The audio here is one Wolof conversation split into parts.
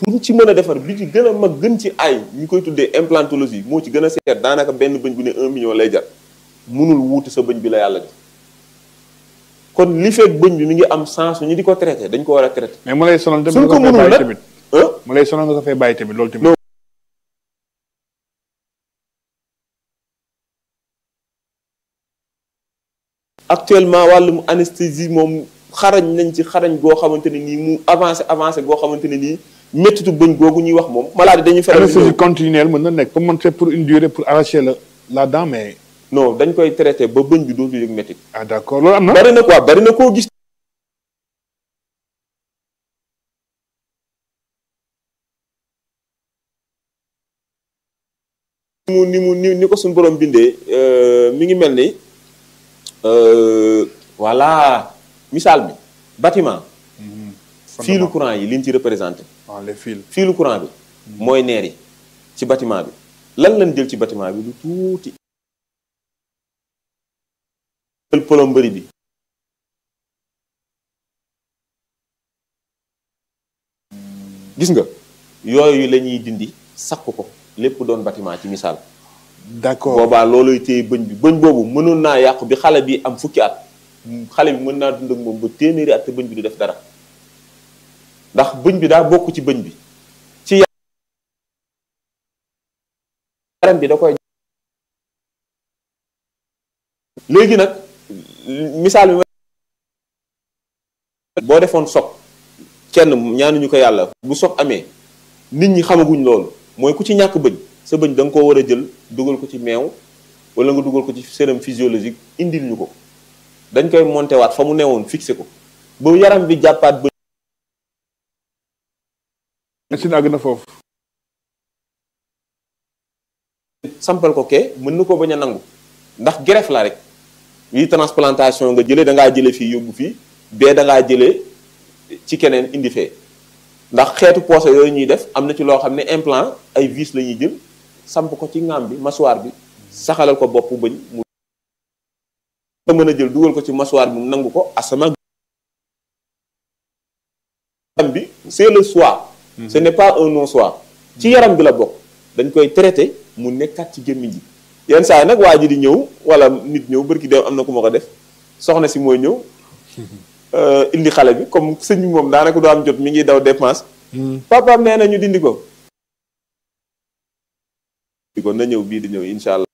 pour ci mën a defar bi ci gën a mag gën ci ay ñu koy tuddee implantologie moo ci gën a seet daanaka benn bëñ bu ne un million lay jar munul wuutu sa bëñ bi la yàlla def kon li fekk bëñ bi mi ngi am sens ñu di ko traité dañ ko war a traité. mais mu lay sonal tamit suñ ko nga fay mënul bàyyi nag tamit ah mu lay sonal nga ko fay bàyyi tamit loolu tamit Non. actuellement wàllum anesthésie moom xarañ nañ ci xarañ goo xamante ne nii mu avancé avancé goo xamante ne nii méttitu bëñ googu ñuy wax moom maladie dañuy faral di anesthésie continuelle mën na nekk comme man c'est pour une durée pour arracher la la dent mais non dañ koy traité ba bëñ bi dootul yëg méttit ah d'accord loolu am na bari na quoi bari na koo gis ni mu ni mu ni ni ko suñu borom bindee euh, mi ngi mel ni euh, voilà misaal bi bâtiment fiilu courant yi liñ ci représenté ah les fils fiilu courant bi mooy neer yi ci bâtiment bi lan lañ jël ci bâtiment bi lu tuuti jël plomberie bi gis nga yooyu la ñuy dindi sakk ko lépp doon bâtiment ci misaal d'accord boobaa looluy téye bëñ bi bëñ boobu mënoon naa yàqu bi xale bi am fukki at xale bi mën naa dund ak moom ba téeméeri at te bëñ bi du def dara ndax bëñ bi daa bokk ci bëñ bi ci yaram bi da koy léegi nag misaal bi ma boo defoon soog kenn ñaanuñu ko yàlla bu soog amee nit ñi xamaguñ loolu mooy ku ci ñàkk bëñ sa bëñ da nga koo war a jël dugal ko ci meew wala nga dugal ko ci sérum physiologique indil ñu ko dañ koy monté waat fa mu newoon fixé ko ba yaram bi jàppaat bëñ médecine àgg na foofu sampal ko kee mën na ko bañ a nangu ndax greffe la rek yi transplantation nga jëlee da ngaa jëlee fii yóbbu fii bee da ngaa jëlee ci keneen indi fee ndax xeetu poosé yooyu ñuy def am na ci loo xam ne implant ay vis la ñuy jël samp ko ci ngaam bi mâchoire bi saxalal ko bopp bëñ mu nga mën a jël dugal ko ci mâchoire bi mu nangu ko asama yaram bi c'est le soi ce n'est pas un non soi ci yaram bi la bokk dañ koy traité mu nekkaat ci gémmiñ ji yenn saa yi nag waa ji di ñëw wala nit ñëw bërki dem am na ku ma ko def soxna si mooy ñëw euh, indi xale bi comme sëñ bi moom daanaka du am jot mi ngi daw dépense papaam nee na ñu dindi ko di ko na ñëw bii di ñëw incha allah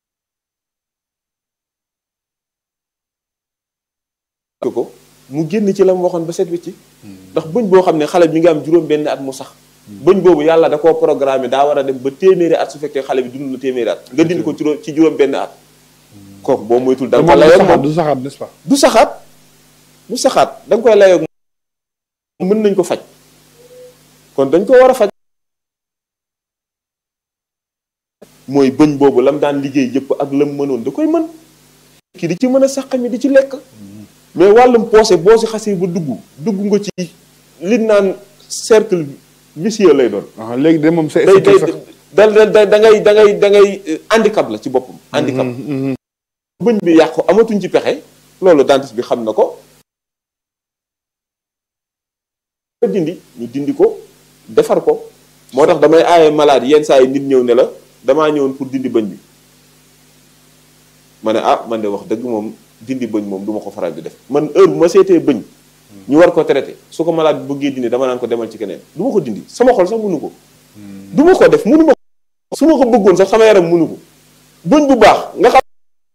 ko mu génn ci la mu waxoon ba set wi ci ndax bëñ boo xam ne xale bi mi ngi am juróom benn at mu sax bëñ boobu yàlla da koo programmé daa war a dem ba téeméeri at su fekkee xale bi dund na téeméeri at nga dindi ko juróom ci juróom benn at kooku boo moytul da te nga ko moom du layoog saxaat moom du saxaat n'est-ce pas du saxaat du saxaat da nga koy layoog moom mën nañ ko faj kon dañ ko war a faj mooy bëñ boobu lam daan liggéey yëpp ak lam mënoon da koy mën kii di ci mën a saq mi di ci lekk mais wàllum poosé boo si xasee ba dugg dugg nga ci li naan cercle vicieux lay doon ah léegi de moom c'est day day sax da da da ngay da ngay da ngay eh, handicap la ci boppam handicap bëñ bi yàqu amatuñ ci pexe loolu dentiste bi xam na ko nga dindi ñu dindi ko defar ko moo tax damay aaye malade yenn saa yi nit ñëw ne la damaa ñëwoon pour dindi bëñ bi ma ne ah man de wax dëgg moom dindi bëñ moom du ma ko faral di def man heure bu ma seetee bëñ ñu war ko traité su ko malade bi bëggee dindi dama naan ko demal ci keneen du ma ko dindi sama xol sax mënu ko du ma ko def mënu ma ko su ma ko bëggoon sax sama yaram mënu ko bëñ bu baax nga xam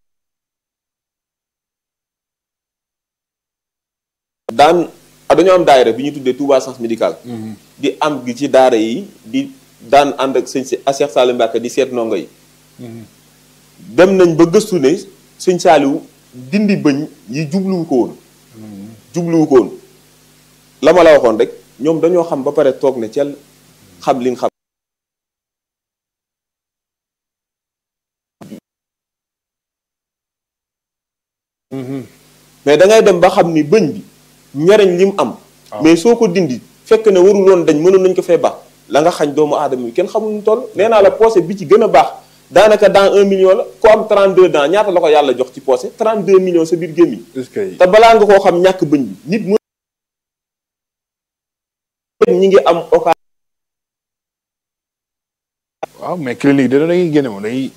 daan ah, dañoo am daayira bi ñu tuddee Touba Sens Médical di am gi ci daara yi di daan ànd ak sëñ si Cheikh Saliou Mbacke di seet ndongo yi dem nañ ba gëstu ne sëñ Saliou dindi bëñ yi jubluwu ko woon jubluwu ko woon la ma la waxoon rek ñoom dañoo xam ba pare toog ne cel xam liñ xam mais da ngay dem ba xam ni bëñ bi njariñ li mu am mais soo ko dindi fekk ne warul woon dañ mënoon nañ ko fee baax la nga xañ doomu aadama yi kenn xamul nu toll nee naa la poosé bi ci gën a baax daanaka dans un million la ko am 32 dents ñaata la ko yàlla jox ci poosé 32 millions sa biir gémmiñ est-ce que te balaa nga koo xam ñàkk bëñ bi nit mu ñi ngi am occasion waaw mais clinique da dañuy génne moom dañuy.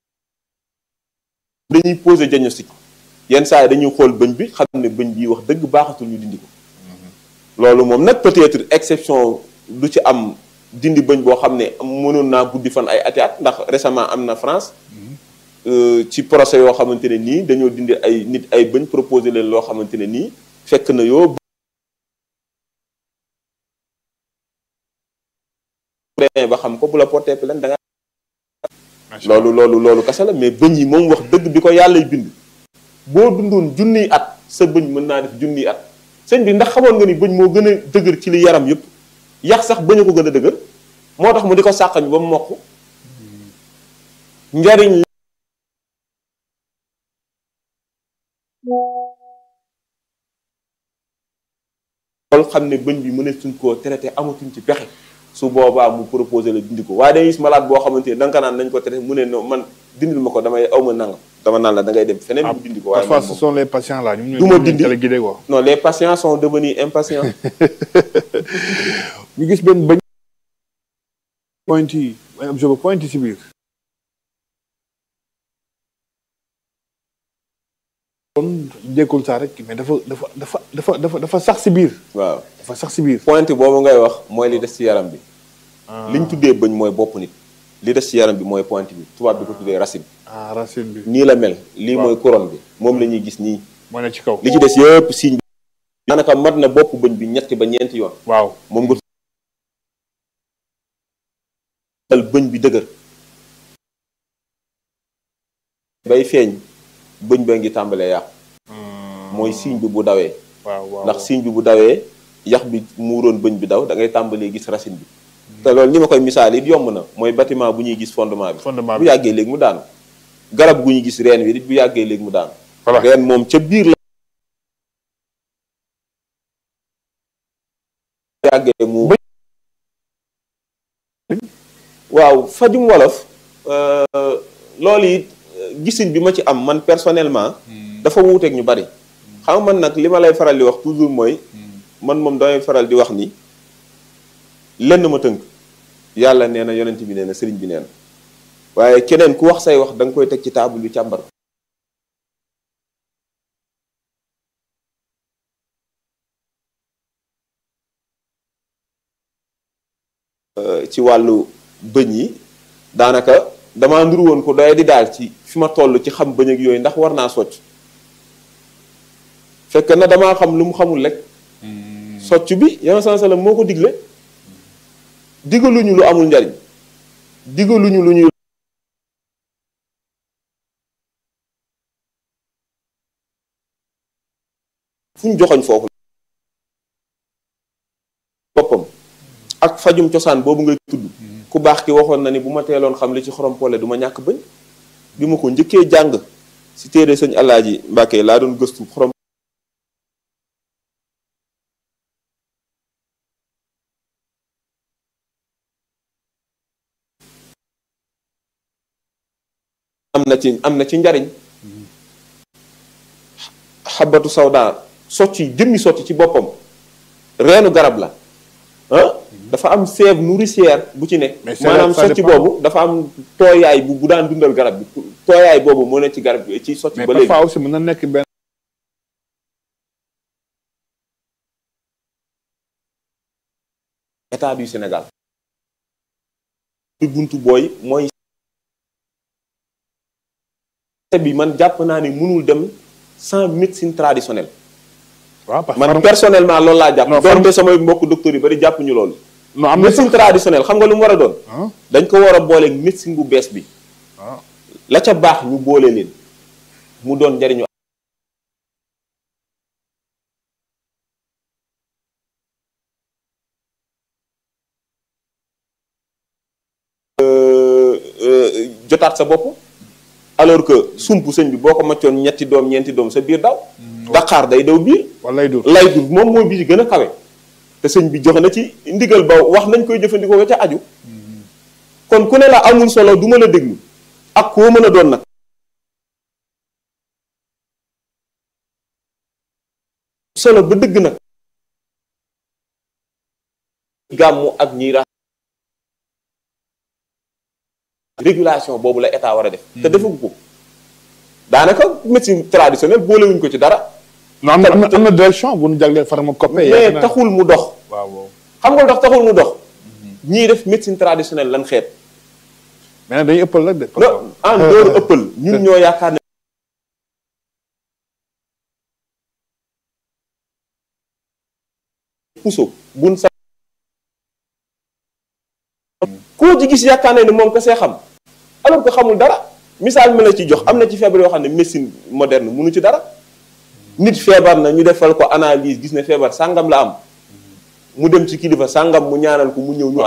dañuy poser diagnostic yenn saa yi dañuy xool bëñ bi xam ne bëñ bi wax dëgg baaxatul ñu dindi ko loolu moom nag peut-être exception du ci am dindi bëñ boo xam ne mënoon naa guddi fan ay ati at ndax récemment am na France euh, ci procès yoo xamante ne nii dañoo dindi ay nit ay bëñ proposé leen loo xamante ne nii fekk na yoo demee ba xam ko bu la porté plainte da nga loolu loolu loolu kese la mais bëñ yi moom wax dëgg bi ko yàllay bind boo dundoon junniy at sa bëñ mën naa def junniy at sëñ bi ndax xamoon nga ni bëñ moo gën a dëgër ci li yaram yëpp yax sax bëñ a ko gën a dëgër moo tax mu di ko sàqañ ba mu mokk njariñ loolu xam ne bëñ bi mënatuñ koo traité amatuñ ci pexe su boobaa mu proposé la dindi ko waaye dañuy gis malade boo xamante ne da nga ko naan nañ ko traité mu ne non man dindil ma ko damay aw ma nangam dama naan la da ngay dem feneen mu dindi ko waaye parfois man ce moom- sont les patients là ñu Du ma dindi. téléguidé quoi. non les patients sont devenus impatients ñu gis benn bëñ. point yi ay objet ba point yi si biir. kon jékkul saa rek mais dafa dafa dafa dafa dafa dafa sax si biir. waaw dafa sax si biir. pointe boobu ngay wax mooy li des ci yaram bi li ñu tuddee bëñ mooy bopp nit li des ci yaram bi mooy pointe bi tubaab bi ko tuddee racine ah racine bi. nii la mel lii Waaw. mooy couronne bi moom la ñuy gis nii moo ne ci kaw. li ci des yëpp signe bi daanaka mat na bopp bëñ bi ñetti ba ñeenti yoon waaw. moom nga al bëñ bi dëgër bay feeñ bëñ ba ngi tàmbalee yàqu mooy signe bi bu dawee waaw waaw ndax signe bi bu dawee yax bi muuroon bëñ bi daw da ngay tàmbalee gis racine bi te loolu ni ma koy misaal it yomb na mooy bâtiment bu ñuy gis fondement bi fondement bu bi. yàggee léegi mu daanu garab gu ñuy gis reen wi it bu yàggee léegi mu daanu voilà reen moom ca biir la bu yàggee mu waaw fajum wolof euh, loolu it euh, gisin bi ma ci am man personnellement dafa wuuteeg ñu bari xam nga man nag li ma lay faral di wax toujours mooy man moom damay faral di wax ni lenn ma tënk yàlla nee na yonent bi nee na sëriñ bi nee na waaye keneen ku wax say wax da nga koy teg ci table bi càmbar ko. Euh, ci wàllu bëñ yi daanaka damaa nduru woon ko doy di daal ci fi ma toll ci xam bëñ ak yooyu ndax war naa socc fekk na damaa xam lu mu xamul rek socc bi yow sansalam moo ko digle digaluñu lu amul njariñ digaluñu lu ñuy fu ñu joxoñ foofu boppam ak fajum cosaan boobu ngay tudd ku baax ki waxoon na ni bu ma teeloon xam li ci xorom pole du ma ñàkk bëñ bi ma ko njëkkee jàng si téere sëñ Alaaji Mbàkke laa doon gëstu xorom am na ci am na ci njariñ xabatu sawda socc yi jëmmi socc ci boppam reenu garab la ah dafa am sève nourricière bu ci ne Mais c'est maanaam ça socc dépend. boobu dafa am tooyaay bu bu daan dundal garab bi tooyaay boobu moo ne ci garab bi ci socc mais ba léegi parfois aussi mën na nekk benn. état du Sénégal bi buntu booy mooy bi man jàpp naa ne mënul dem sans médecine traditionnelle waaw parce que man pharma- personnellement loolu laa jàpp Non, doonte samay mbokk docteur yu bari jàpp ñu loolu non am na médecine traditionnelle xam nga lu mu war a doon ah dañ ko war a booleeg médecine bu bees bi ah la ca baax ñu boole leen mu doon njariñu Euh, euh, jotaat sa bopp alors que sump sëñ bi boo ko maccoon ñetti doom ñeenti doom sa biir daw daqaar day daw biir walay dur lay dur moom mooy bi ci gën a kawe te sëñ bi joxe na ci ndigal ba wax nañ koy jëfandikoo wa ca aju kon ku ne la amul solo du ma la déglu ak koo mën a doon nag solo ba dëgg nag gàmmu ak ñiy ra régulation boobu la état war a def te defagu ko daanaka médecine traditionnelle boolewuñ ko ci dara non am na am na am na direction bu nu jagleel pharmacopée. mais taxul mu dox waaw waaw. xam nga lu tax taxul mu dox ñii def médecine traditionnelle lan xeet mais nag dañuy ëppal rek de. non en dooru ëppal ñun ñoo yaakaar ne puso bun sa koo ci gis yaakaar ne ni moom kese xam alors que xamul dara misaal mi la ci jox am na ci feebar yoo xam ne médecine moderne munu ci dara nit feebar na ñu defal ko analyse gis ne feebar sàngam la am mu dem ci kilifa sàngam mu ñaanal ko mu ñëw ñu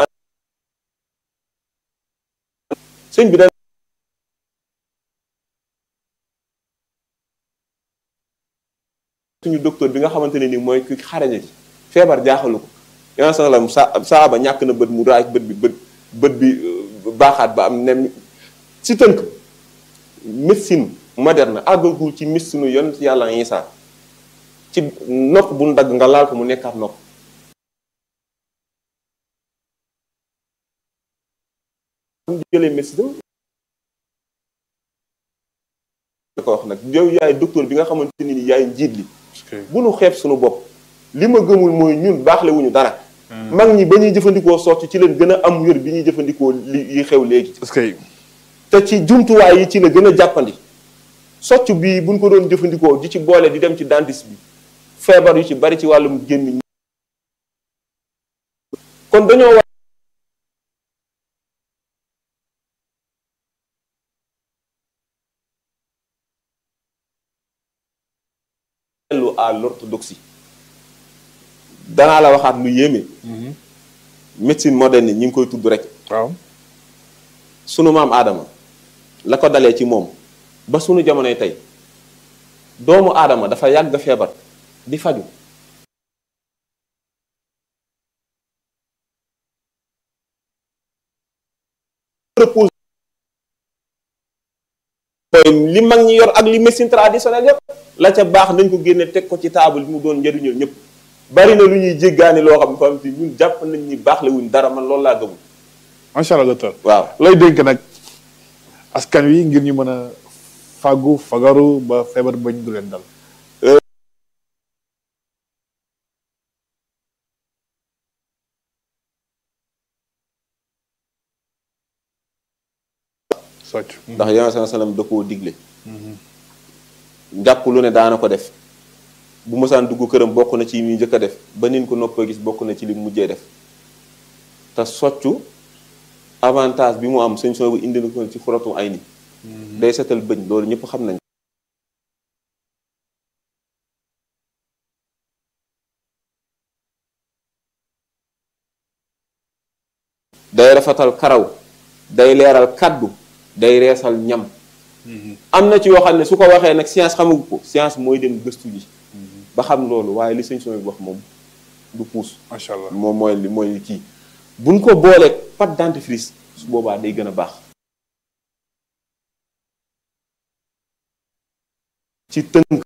sëñ bi da suñu docteur bi nga xamante ne ni mooy ki xarañe ci feebar jaaxalu ko yoon salam sa saaba ñàkk na bët mu raaj bët bi bët bët bi baaxaat ba am nem si tënk médecine moderne àggagul ci médecine yonent yàlla Isaa ci nopp bu nu dagg nga laal ko mu nekkaat nopp mu jëlee médecine da ko wax nag yow yaay docteur bi nga xamante ni yaay njiit li bu nu xeeb suñu bopp li ma gëmul mooy ñun baaxle wuñu dara mag ñi ba ñuy jëfandikoo sotti ci leen gën a am wér bi ñuy jëfandikoo li yi xew léegi parce que te ci jumtuwaay yi ci la gën a jàppandi socc bii buñ ko doon jëfandikoo di ci boole di dem ci dentiste bi feebar yu ci bari ci wàllum gémmiñ kon dañoo war dellu à l'orthodoxie danaa la waxaat lu yéeme médecine moderne ñi ngi koy tudd rek waaw sunu maam aadama la ko dalee ci moom ba sunu jamonoy tey doomu aadama dafa yàgg feebar di faju repose li mag ñi yor ak li médecine traditionnelle yépp la ca baax nañ ko génne teg ko ci table bi mu doon njëriñoo ñëpp bari na lu ñuy jéggaani loo xam ne fam si ñun jàpp nañ ni baax la wuñ dara man loolu laa gëmul macha allah docteur. waaw looy dénk nag askan wi ngir ñu mën a fàggu fagaru ba feebar bañ du leen dal. socc. ndax yonent saa sallam da koo digle njàpp lu ne daana ko def bu mosaan dugg këram bokk na ci yi muy njëkk a def ba nin ko noppee gis bokk na ci li mujjee def te soccu avantage bi mu am sëñ soo bu indi na ko ci xuratu ay ni day setal bëñ loolu ñëpp xam nañ day rafetal karaw day leeral kaddu day reesal ñam am na ci yoo xam ne su ko waxee nag science xamagu ko science mooy dem gëstu ji ba xam loolu waaye li sëñ sooy wax moom du puus macha allah moom mooy li mooy li kii buñ ko booleeg pâte dentifrice su boobaa day gën a baax ci tënk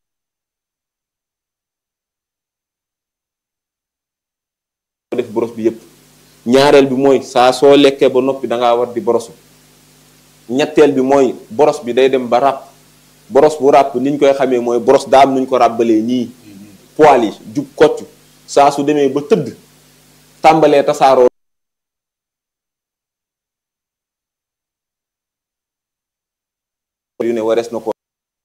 def boros bi yépp ñaareel bi mooy saa soo lekkee ba noppi da ngaa war di borosu ñetteel bi mooy boros bi day dem ba ràpp boros bu ràpp ni ñu koy xamee mooy boros daam nuñ ko ràbbalee nii poil yi jub kocc saa su demee ba tëdd tàmbalee tasaaroo yu ne warees na ko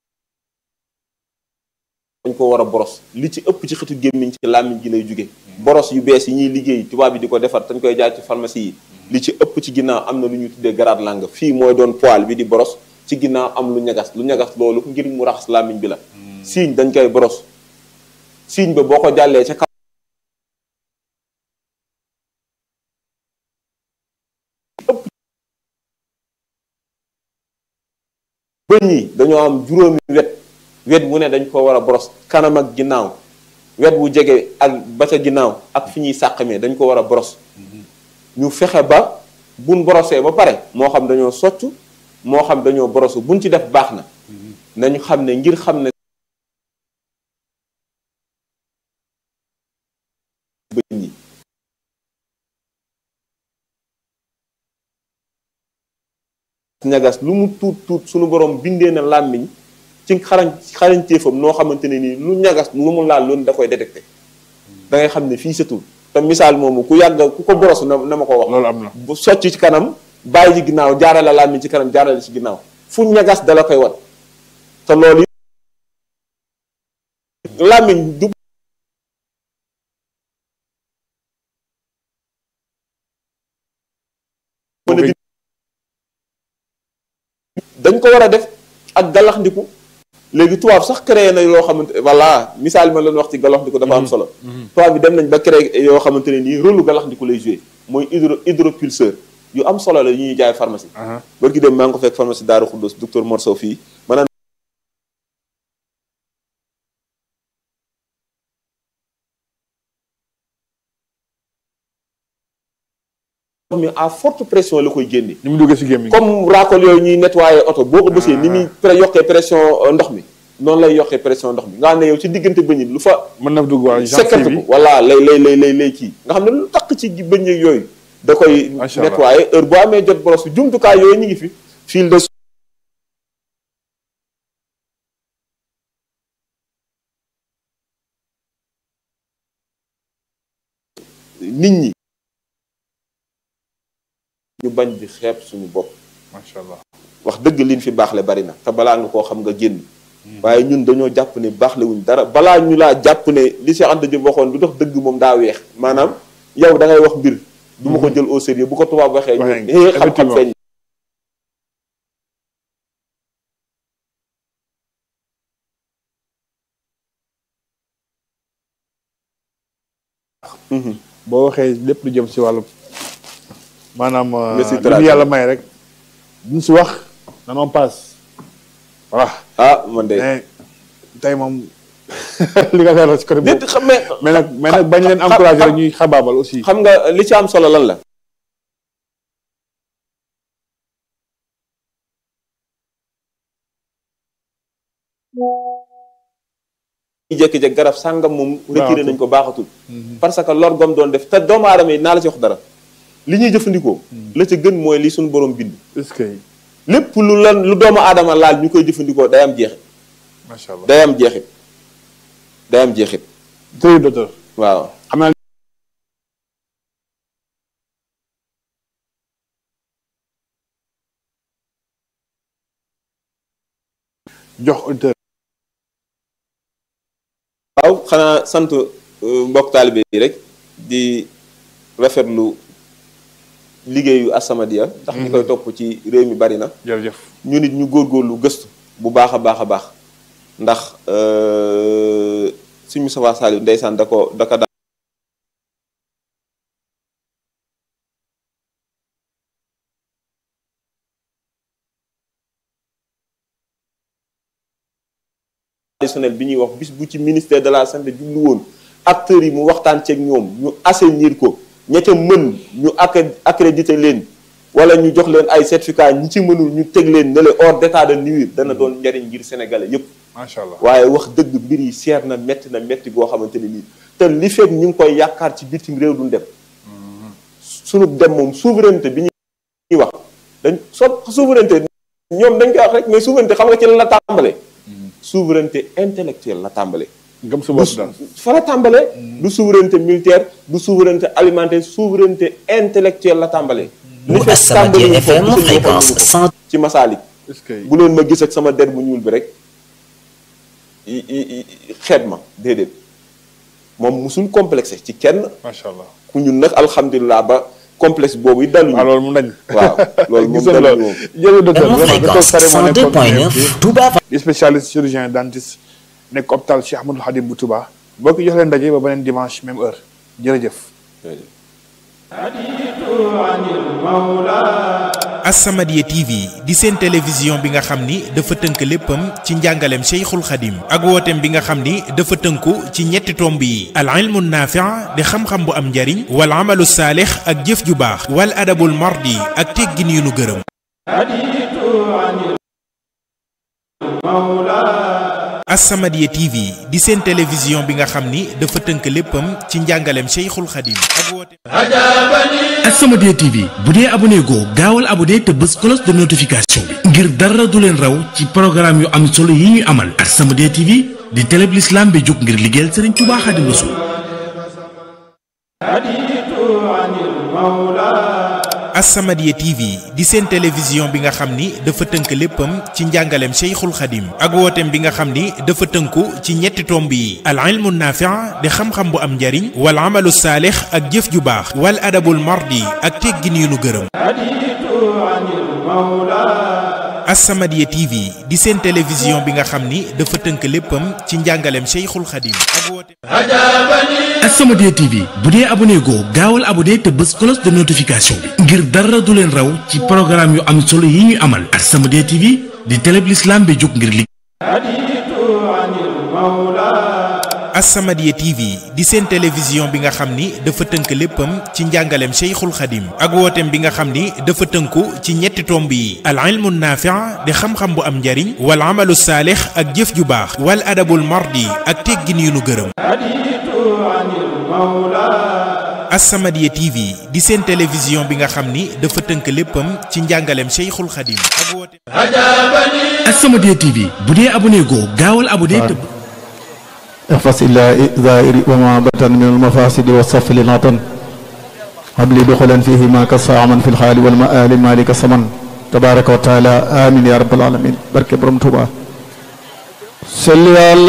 dañ ko war a boros li ci ëpp ci xetu gémmiñ ci làmmiñ gi lay jóge boros yu bees yi ñuy liggéey tubaab bi di ko defar dañ koy jaay ci pharmacie yi li ci ëpp ci ginnaaw am na lu ñuy tuddee grade langue fii mooy doon poil bi di boros ci ginnaaw am lu ñagas lu ñagas loolu ngir mu raxas làmmiñ bi la siiñ dañ koy boros siiñ ba boo ko jàllee ca kaw bëñ yi dañoo am juróomi wet wet wu ne dañ ko war a boros kanam ak ginnaaw wet wu jege ak ba ca ginnaaw ak fi ñuy sàqamee dañ ko war a boros ñu fexe ba buñ borosee ba pare moo xam dañoo socc moo xam dañoo borosu buñ ci def baax na nañu xam ne ngir xam ne bëñ yi ñagas lu mu tuut tuut suñu borom bindee na làmmiñ ci xarañ xarañteefam noo xamante ne nii lu ñagas lu mu laal loolu da koy détecté da ngay xam ne fii setul te misaal moomu ku yàgg ku ko boros na na ma ko wax loolu am na bu socc ci kanam bàyyi ci ginnaaw jaarale làmmiñ ci kanam jaarale ci ginnaaw fu ñagas dala koy wat te loolu làmmiñ du dañ ko war a def ak galaxndiku léegi tubaab sax créé na yoo xamante voilà misaal ma leen wax ci galaxndiku dafa am solo tubaab bi dem nañ ba créé yoo xamante ne nii rôle lu galaxndiku lay joué mooy hydro hydropulseur yu am solo la yu ñuy jaay pharmacie barki dem maa ngi ko fekk pharmacie Daaru Xuddos docteur Mor Sow fii maanaam mi à forte pression la koy génne ni mu duggee si gémmiñ comme raakol yooyu ñuy nettoyé oto boo ko bësee ni muy pre- yokkee pression euh, ndox mi noonu lay yokkee pression ndox mi nga xam ne yow ci diggante bëñ yi lu fa mën na dugg waa sekkati gentil ko bi voilà lay lay lay lay lay kii nga xam ne lu takk ci bëñ yeeg yooyu da koy Macha Allah. nettoyé heure boo amee jot boros bi jumtukaay yooyu ñu ngi fi fil de nit ñi ñu bañ di xeeb suñu bopp macha allah wax dëgg liñ fi baaxle bari na te balaa nga koo xam nga génn waaye ñun dañoo jàpp ne baaxle wuñ dara balaa ñu laa jàpp ne li Cheikh Anta Diop waxoon du dox dëgg moom daa weex maanaam yow da ngay wax mbir du ma ko jël au sérieux bu ko tubaab waxee ñu Waxee eh xam-xam effectivement. feeñ boo waxee lépp lu jëm si wàllu maanaam Nga si li ñu traduire. yàlla may rek duñ si wax nanon passe voilà ah man de mais tey moom li nga leeral si côté déet boobu xam mais mais nag mais nag bañ leen xam- encouragé xam- rek ñuy xabaabal aussi xam nga li ci am solo lan la ñu jékki-jékki garab sàngam moom retiré nañ ko baaxatul parce que lor gom doon def te doomu aadama yi naa la ci wax dara li ñuy jëfandikoo la ca gën mooy li suñu borom bind est-ce que lépp lu lan lu doomu aadama laal ñu koy jëfandikoo day am jeexit macha allah day am jeexit day am jeexit très docteur waaw xam naa jox auditeur waaw xanaa sant euh, mbokk taalibe yi rek di rafetlu liggéeyu As-Samadiyya ndax ñi koy topp ci réew mi bari na jërëjëf ñu nit ñu góorgóorlu gëstu bu baax a baax a baax ndax euh, suñu Moustapha Saliou ndeysaan da ko da ko daan traditionnel bi ñuy wax bis bu ci ministère de la santé jublu woon acteurs yi mu waxtaan ceeg ñoom ñu assainir ko ña ca mën ñu accé- accrédité leen wala ñu jox leen ay certificat ñi ci mënul ñu teg leen ne le hors d'état de nuire dana doon njariñ ngir sénégalais yépp macha allah waaye wax dëgg mbir yi seer na metti na metti goo xamante ne nii te li fekk ñu ngi koy yaakaar ci bitim réew duñ dem sunu dem moom souveraineté bi ñuy wax dañ so souveraineté ñoom dañ koy wax rek mais souveraineté xam nga ci lan la tàmbale souveraineté intellectuelle la tàmbale gëm sa bopp daal fa la tàmbale du souveraineté militaire du souveraineté alimentaire souveraineté intellectuelle la tàmbale bu As-Samadiyya FM fréquence 100 ci masaalik est-ce que bu leen ma gis ak sama der bu ñuul bi rek i i- i- xeet ma déedéet moom musul complexé ci kenn macha allah ku ñun nag alhamdulilah ba complexe boobu yi daluñu waaw loolu mu dañ waaw loolu moom gisoon daluñu loolu moom jërëjëf docteur FM vraiment docteur fréquence Sare moo nekkoon 102.9 Touba di spécialiste chirurgien dentiste nekk hôpital Cheikh Ahmadou Khadim bu Touba boo ko jox leen daje ba beneen dimanche même heure jërëjëf As-Samadiyya TV di seen télévision bi nga xam ni dafa tënk léppam ci njàngaleem Cheikhul Khadim ak wooteem bi nga xam ni dafa tënku ci ñetti tomb yi al ilmu naafi' di xam-xam bu am njariñ wal amalu saalix ak jëf ju baax wal adabul mardi ak teggin yu nu gërëm As-Samadiyya TV di seen télévision bi nga xam ni dafa tënk léppam ci njàngaleem Cheikhul Khadim ak wooteem As-Samadiyya TV bu dee abonné goo gaawal abonné te bës cloche de notification bi ngir dara du leen raw ci programme yu am solo yi ñuy amal As-Samadiyya TV di télé bi l'islam bi jóg ngir liggéeyal Serigne Touba Xaadimu Rasuul As-Samadiyya TV di seen télévision bi nga xam ni dafa tënk léppam ci njàngaleem Cheikhul Khadim ak wooteem bi nga xam ni dafa tënku ci ñetti tomb yi al ilmu naafi' di xam-xam bu am njariñ wal amalu saalix ak jëf ju baax wal adabul mardi ak teggin yu nu gërëm As-Samadiyya TV di seen télévision bi nga xam ni dafa tënk léppam ci njàngaleem Cheikhul Khadim ak wooteem As-Samadiyya TV bu dee abonné goo gaawal abonné te bës cloche de notification bi ngir dara du leen raw ci programme yu am solo yi ñuy amal As-Samadiyya TV di télé bi l'islam bi jóg ngir liggéey As-Samadiyya TV di seen télévision bi nga xam ni dafa tënk léppam ci njàngaleem Cheikhul Khadim ak wooteem bi nga xam ni dafa tënku ci ñetti tomb yi al ilmu naafi' di xam-xam bu am njariñ wal amalu saalix ak jëf ju baax wal adabul mardi ak teggin yu nu gërëm As-Samadiyya TV di seen télévision bi nga xam ni dafa tënk léppam ci njàngaleem Cheikhul Khadim ak wooteem As-Samadiyya TV bu dee abonné goo gaawal abonné te احفظ إلا زائر وما بطن من المفاسد والصف للعطن هب لي دخلا فيه ما كسع من في الحال والمآل مالك السمن تبارك وتعالى آمين يا رب العالمين بركة برمتوبة صلي على